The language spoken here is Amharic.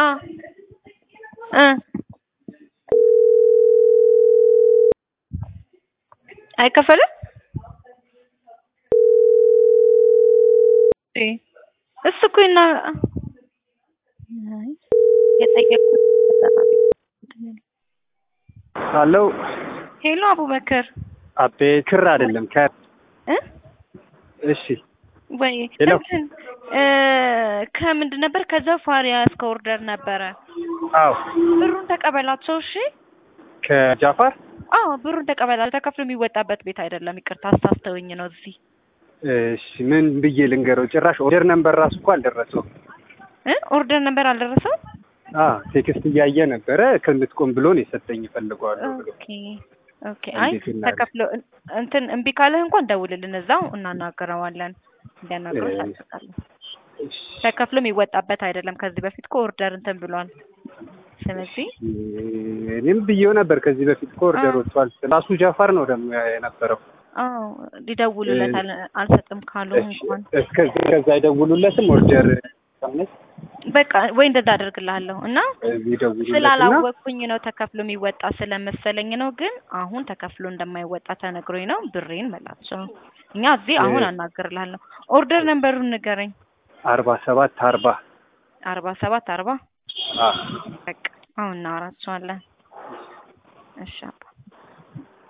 አ እ አይከፈልም እ እሱ እኮ እና አይ የጠየቅኩት አሎ ሄሎ አቡበከር አቤ ክር አይደለም ከር እ እሺ ወይ ሄሎ። እንትን እ ከምንድን ነበር ከዛ ፋሪያ እስከ ኦርደር ነበረ አዎ ብሩን ተቀበላቸው እሺ ከጃፋር አዎ ብሩን ተቀበላቸው ተከፍሎ የሚወጣበት ቤት አይደለም ይቅርታ አሳስተውኝ ነው እዚህ እሺ ምን ብዬ ልንገረው ጭራሽ ኦርደር ነንበር ራሱ እኮ አልደረሰውም እ ኦርደር ነበር አልደረሰው አ ቴክስት እያየ ነበረ ከምትቆም ብሎ ነው የሰጠኝ እፈልገዋለሁ ብሎ ኦኬ ኦኬ አይ እንዴት እናድርግ? ተከፍሎ እን- እንትን እምቢ ካለህ እንኳን ደውልልን እዛው እናናግረዋለን እንዲያናግረው እ- እንጠብቃለን ተከፍሎ የሚወጣበት አይደለም ከዚህ በፊት እኮ ኦርደር እንትን ብሏል ስለዚህ እኔም ብዬው ነበር ከዚህ በፊት እኮ ኦርደር አ- ወጥቷል ራሱ ጃፋር ነው ደግሞ የነበረው አዎ ሊደውሉለት አል- አልሰጥም ካሉ እሺ፣ እንኳን እስከዚህ ከዛ አይደውሉለትም ኦርደር ሳምንት በቃ ወይ እንደዛ አደርግልሃለሁ እና ይደውሉለትና ስላላወቅኩኝ ነው ተከፍሎ የሚወጣ ስለመሰለኝ ነው። ግን አሁን ተከፍሎ እንደማይወጣ ተነግሮኝ ነው። ብሬን መላቸው እኛ እዚህ አሁን እ- አናግርልሃለሁ። ኦርደር ነንበሩን ንገረኝ። አርባ ሰባት አርባ አርባ ሰባት አርባ አ በቃ አሁን እናወራቸዋለን። እሺ አባ